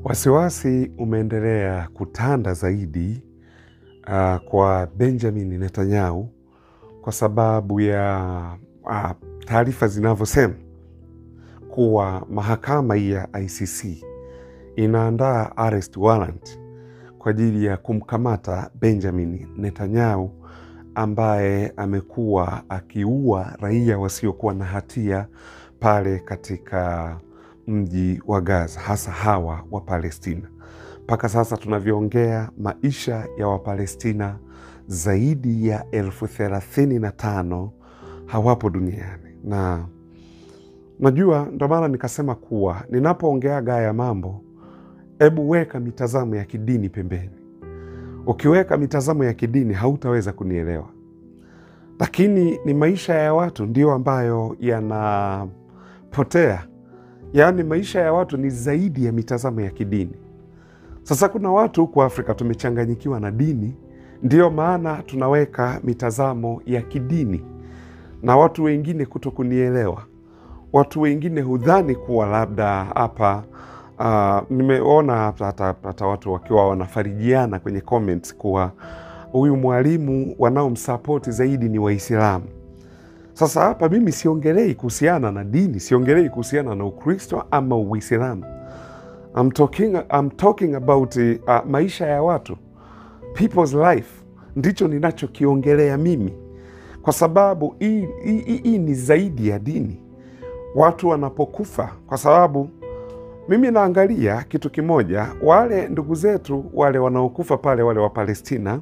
Wasiwasi umeendelea kutanda zaidi uh, kwa Benjamin Netanyahu kwa sababu ya uh, taarifa zinavyosema kuwa mahakama hii ya ICC inaandaa arrest warrant kwa ajili ya kumkamata Benjamin Netanyahu ambaye amekuwa akiua raia wasiokuwa na hatia pale katika mji wa Gaza, hasa hawa wa Palestina. Mpaka sasa tunavyoongea, maisha ya Wapalestina zaidi ya elfu thelathini na tano hawapo duniani, na najua ndo maana nikasema kuwa ninapoongeaga haya mambo, hebu weka mitazamo ya kidini pembeni. Ukiweka mitazamo ya kidini hautaweza kunielewa, lakini ni maisha ya watu ndio ambayo yanapotea. Yaani maisha ya watu ni zaidi ya mitazamo ya kidini. Sasa kuna watu huku Afrika tumechanganyikiwa na dini, ndiyo maana tunaweka mitazamo ya kidini na watu wengine kuto kunielewa. Watu wengine hudhani kuwa labda hapa uh, nimeona hata, hata watu wakiwa wanafarijiana kwenye comments kuwa huyu mwalimu wanaomsapoti zaidi ni Waislamu. Sasa hapa mimi siongelei kuhusiana na dini, siongelei kuhusiana na Ukristo ama Uislamu. I'm talking, I'm talking about uh, maisha ya watu, people's life, ndicho ninachokiongelea mimi, kwa sababu hii hii- hii ni zaidi ya dini. Watu wanapokufa, kwa sababu mimi naangalia kitu kimoja, wale ndugu zetu wale wanaokufa pale, wale wa Palestina,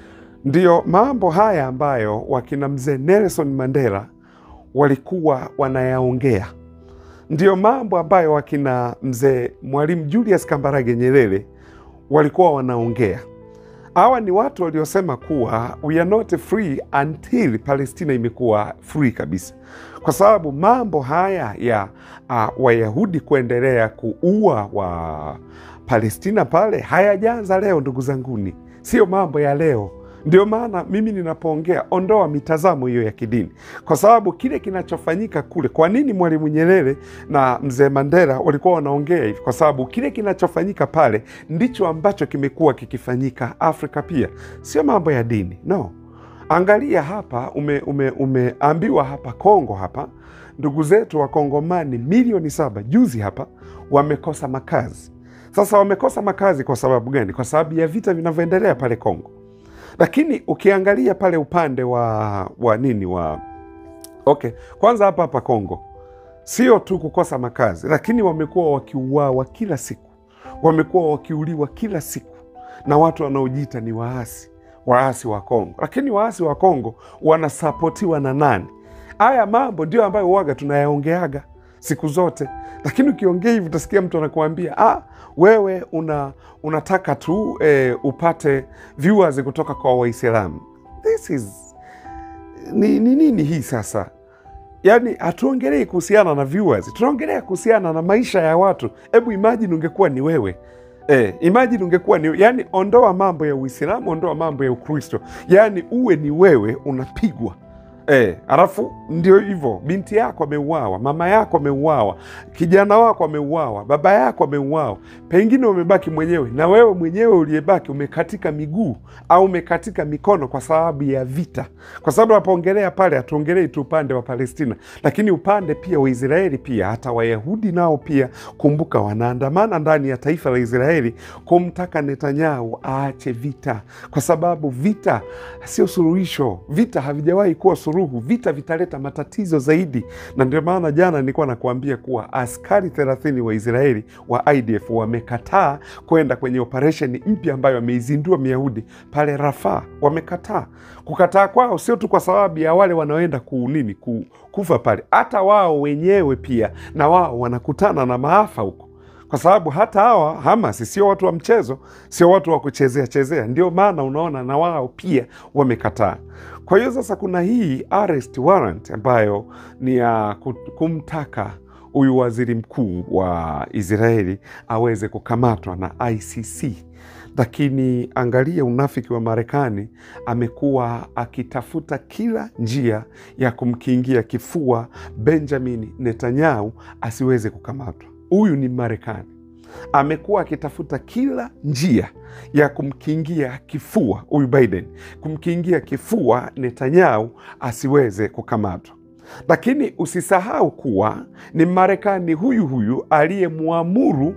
ndiyo mambo haya ambayo wakina mzee Nelson Mandela walikuwa wanayaongea, ndiyo mambo ambayo wakina mzee Mwalimu Julius Kambarage Nyerere walikuwa wanaongea. Hawa ni watu waliosema kuwa we are not free until Palestina imekuwa free kabisa, kwa sababu mambo haya ya uh, Wayahudi kuendelea kuua wa Palestina pale hayajaanza leo, ndugu zanguni, sio mambo ya leo. Ndio maana mimi ninapoongea, ondoa mitazamo hiyo ya kidini, kwa sababu kile kinachofanyika kule. Kwa nini Mwalimu Nyerere na mzee Mandela walikuwa wanaongea hivi? Kwa sababu kile kinachofanyika pale ndicho ambacho kimekuwa kikifanyika Afrika pia, sio mambo ya dini no. Angalia hapa, ume, ume, umeambiwa hapa Kongo hapa ndugu zetu wa Kongomani milioni saba juzi hapa wamekosa makazi. Sasa wamekosa makazi kwa sababu gani? Kwa sababu ya vita vinavyoendelea pale Kongo lakini ukiangalia pale upande wa wa nini wa okay, kwanza hapa hapa Kongo sio tu kukosa makazi, lakini wamekuwa wakiuawa kila siku, wamekuwa wakiuliwa kila siku na watu wanaojiita ni waasi, waasi wa Kongo. Lakini waasi wa Kongo wanasapotiwa na nani? Haya mambo ndio ambayo waga tunayaongeaga siku zote, lakini ukiongea hivi utasikia mtu anakuambia ah, wewe una unataka tu eh, upate viewers kutoka kwa Waislamu. This is ni ni nini hii sasa? Yaani hatuongelei kuhusiana na viewers, tunaongelea kuhusiana na maisha ya watu. Hebu imagine ungekuwa ni wewe Eh, imagine ungekuwa ni yani, ondoa mambo ya Uislamu, ondoa mambo ya Ukristo, yaani uwe ni wewe unapigwa Eh, alafu ndio hivyo, binti yako ameuawa, mama yako ameuawa, kijana wako ameuawa, baba yako ameuawa, pengine umebaki mwenyewe, na wewe mwenyewe uliyebaki umekatika miguu au umekatika mikono kwa sababu ya vita. Kwa sababu napoongelea pale, hatuongelei tu upande wa Palestina, lakini upande pia wa Israeli pia, hata Wayahudi nao pia, kumbuka, wanaandamana ndani ya taifa la Israeli kumtaka Netanyahu aache vita, kwa sababu vita sio suluhisho. Vita havijawahi kuwa suluhu. Vita vitaleta matatizo zaidi, na ndio maana jana nilikuwa nakuambia kuwa askari thelathini wa Israeli wa IDF wamekataa kwenda kwenye operesheni mpya ambayo wameizindua Myahudi pale Rafaa. Wamekataa. Kukataa kwao sio tu kwa sababu ya wale wanaoenda kunini ku, kufa pale, hata wao wenyewe pia na wao wanakutana na maafa huko kwa sababu hata hawa Hamas sio watu wa mchezo, sio watu wa kuchezea chezea. Ndio maana unaona na wao pia wamekataa. Kwa hiyo sasa kuna hii arrest warrant ambayo ni ya kumtaka huyu waziri mkuu wa Israeli aweze kukamatwa na ICC. Lakini angalia unafiki wa Marekani, amekuwa akitafuta kila njia ya kumkingia kifua Benjamin Netanyahu asiweze kukamatwa. Huyu ni Marekani. amekuwa akitafuta kila njia ya kumkingia kifua huyu Biden, kumkingia kifua Netanyahu asiweze kukamatwa. Lakini usisahau kuwa ni Marekani huyu huyu aliyemwamuru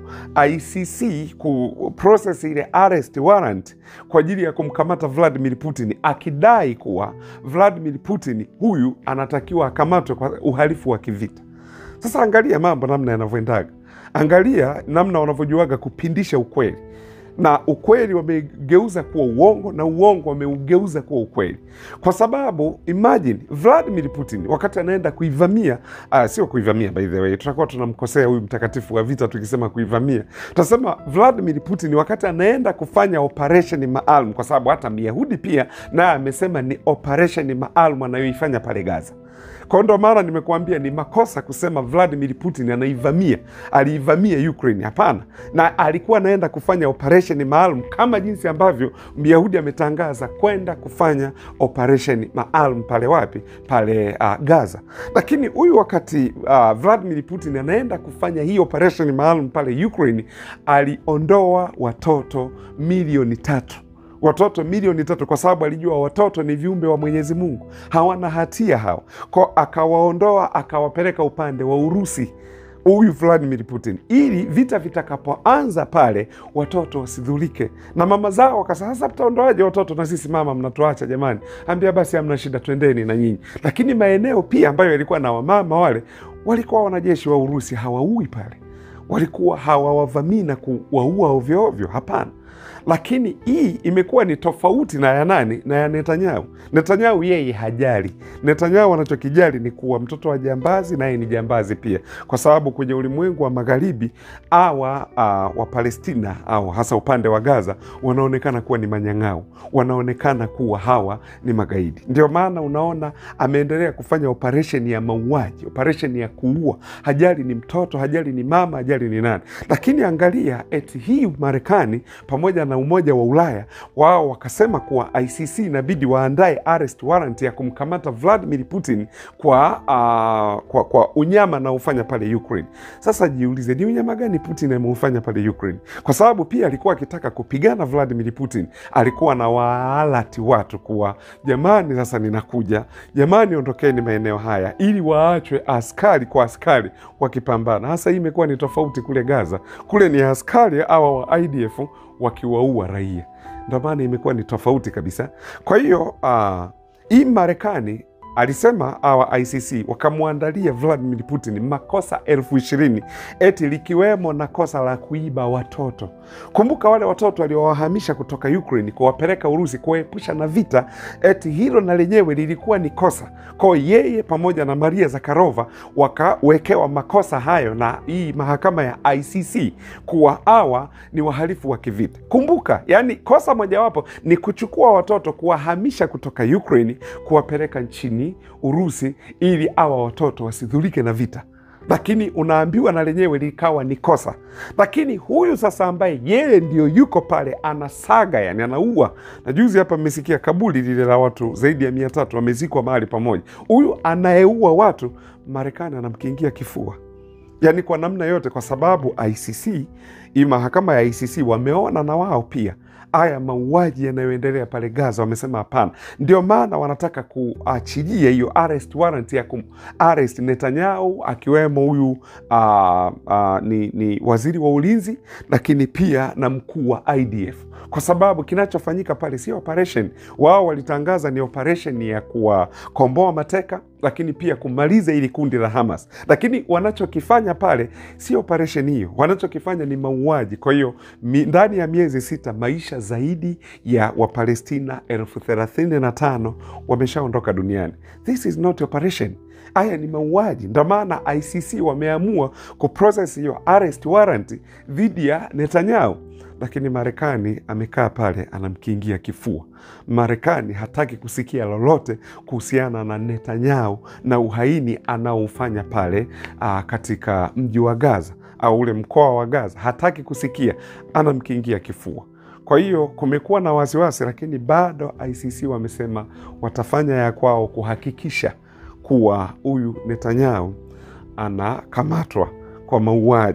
ICC ku process ile arrest warrant kwa ajili ya kumkamata Vladimir Putin, akidai kuwa Vladimir Putin huyu anatakiwa akamatwe kwa uhalifu wa kivita. Sasa angalia mambo namna yanavyoendaga, angalia namna wanavyojuaga kupindisha ukweli na ukweli wamegeuza kuwa uongo na uongo wameugeuza kuwa ukweli, kwa sababu imagine Vladimir Putin wakati anaenda kuivamia uh, sio kuivamia, by the way, tutakuwa tunamkosea huyu mtakatifu wa vita tukisema kuivamia. Tutasema Vladimir Putin wakati anaenda kufanya operesheni maalum, kwa sababu hata Myahudi pia naye amesema ni operesheni maalum anayoifanya pale Gaza. Kwa ndo maana nimekuambia ni makosa kusema Vladimir Putin anaivamia, aliivamia Ukraine. Hapana, na alikuwa anaenda kufanya operesheni maalum kama jinsi ambavyo Myahudi ametangaza kwenda kufanya operesheni maalum pale wapi? Pale uh, Gaza. Lakini huyu wakati uh, Vladimir Putin anaenda kufanya hii operesheni maalum pale Ukraine, aliondoa watoto milioni tatu watoto milioni tatu kwa sababu alijua watoto ni viumbe wa Mwenyezi Mungu, hawana hatia hao, kwa akawaondoa akawapeleka upande wa Urusi huyu Vladimir Putin, ili vita vitakapoanza pale watoto wasidhulike na mama zao. Wakasema sasa, mtaondoaje watoto na sisi mama mnatuacha jamani? Ambia basi, hamna shida, twendeni na nyinyi. Lakini maeneo pia ambayo yalikuwa na wamama wale, walikuwa wanajeshi wa Urusi hawaui pale, walikuwa hawawavamii na kuwaua ovyoovyo, hapana lakini hii imekuwa ni tofauti na ya nani? Na ya Netanyahu. Netanyahu yeye hajali. Netanyahu anachokijali ni kuwa mtoto wa jambazi naye ni jambazi pia, kwa sababu kwenye ulimwengu wa magharibi awa uh, wa Palestina au hasa upande wa Gaza wanaonekana kuwa ni manyang'au, wanaonekana kuwa hawa ni magaidi. Ndio maana unaona ameendelea kufanya operesheni ya mauaji, operesheni ya kuua. Hajali ni mtoto, hajali ni mama, hajali ni nani. Lakini angalia eti hii Marekani pamoja na Umoja wa Ulaya wao wakasema kuwa ICC inabidi waandae arrest warrant ya kumkamata Vladimir Putin kwa, uh, kwa, kwa unyama anaofanya pale Ukraine. Sasa jiulize, ni unyama gani Putin ameufanya pale Ukraine? Kwa sababu pia alikuwa akitaka kupigana Vladimir Putin, alikuwa na waalati watu kuwa jamani, sasa ninakuja, jamani, ondokeni maeneo haya, ili waachwe askari kwa askari wakipambana. Hasa hii imekuwa ni tofauti kule Gaza, kule ni askari awa wa IDF wakiwaua raia. Ndio maana imekuwa ni tofauti kabisa. Kwa hiyo uh, hii Marekani alisema awa ICC wakamwandalia Vladimir Putin makosa elfu ishirini eti likiwemo na kosa la kuiba watoto. Kumbuka wale watoto waliowahamisha kutoka Ukraine kuwapeleka Urusi kuwaepusha na vita, eti hilo na lenyewe lilikuwa ni kosa kwao. Yeye pamoja na Maria Zakharova wakawekewa makosa hayo na hii mahakama ya ICC kuwa hawa ni wahalifu wa kivita. Kumbuka, yani kosa mojawapo ni kuchukua watoto kuwahamisha kutoka Ukraine kuwapeleka nchini Urusi ili hawa watoto wasidhulike na vita, lakini unaambiwa na lenyewe likawa ni kosa. Lakini huyu sasa ambaye yeye ndio yuko pale anasaga, yani anaua, na juzi hapa mmesikia kaburi lile la watu zaidi ya mia tatu wamezikwa mahali pamoja. Huyu anayeua watu, Marekani anamkingia kifua yani kwa namna yote, kwa sababu ICC, hii mahakama ya ICC wameona na wao pia haya mauaji yanayoendelea pale Gaza, wamesema hapana. Ndio maana wanataka kuachilia hiyo arrest warrant ya kum arrest Netanyahu, akiwemo huyu uh, uh, ni, ni waziri wa ulinzi, lakini pia na mkuu wa IDF kwa sababu kinachofanyika pale sio operation. Wao walitangaza ni operation ya kuwakomboa mateka, lakini pia kumaliza ili kundi la Hamas, lakini wanachokifanya pale sio operation hiyo, wanachokifanya ni mauaji. Kwa hiyo ndani ya miezi sita maisha zaidi ya Wapalestina elfu thelathini na tano wameshaondoka duniani. This is not operation. Haya ni mauaji. Ndio maana ICC wameamua kuprocess hiyo arrest warrant dhidi ya Netanyahu lakini Marekani amekaa pale anamkingia kifua. Marekani hataki kusikia lolote kuhusiana na Netanyahu na uhaini anaoufanya pale aa, katika mji wa Gaza au ule mkoa wa Gaza, hataki kusikia, anamkingia kifua. Kwa hiyo kumekuwa na wasiwasi, lakini bado ICC wamesema watafanya ya kwao kuhakikisha kuwa huyu Netanyahu anakamatwa kwa mauaji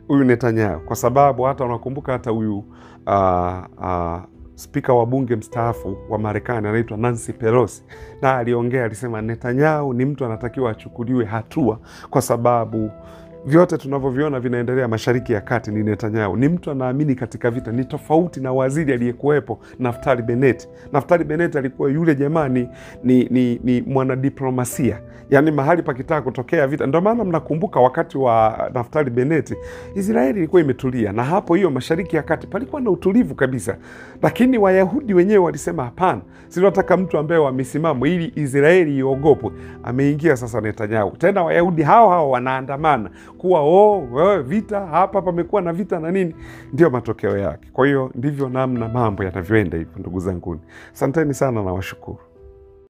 huyu Netanyahu, kwa sababu hata unakumbuka hata huyu uh, uh, spika wa bunge mstaafu wa Marekani anaitwa Nancy Pelosi, na aliongea alisema, Netanyahu ni mtu anatakiwa achukuliwe hatua kwa sababu vyote tunavyoviona vinaendelea Mashariki ya Kati ni Netanyahu. Ni mtu anaamini katika vita, ni tofauti na waziri aliyekuwepo Naftali Bennett. Naftali Bennett alikuwa yule jamaa ni, ni, ni, ni mwanadiplomasia, yaani mahali pakitaka kutokea vita. Ndio maana mnakumbuka wakati wa Naftali Bennett Israeli ilikuwa imetulia, na hapo hiyo Mashariki ya Kati palikuwa na utulivu kabisa, lakini Wayahudi wenyewe walisema hapana, sinataka mtu ambaye wa misimamo ili Israeli iogopwe. Ameingia sasa Netanyahu, tena Wayahudi hao hao wanaandamana kuwa oh, oh, vita hapa pamekuwa na vita na nini, ndio matokeo yake. Kwa hiyo ndivyo namna mambo yanavyoenda hivyo, ndugu zanguni, asanteni sana na washukuru.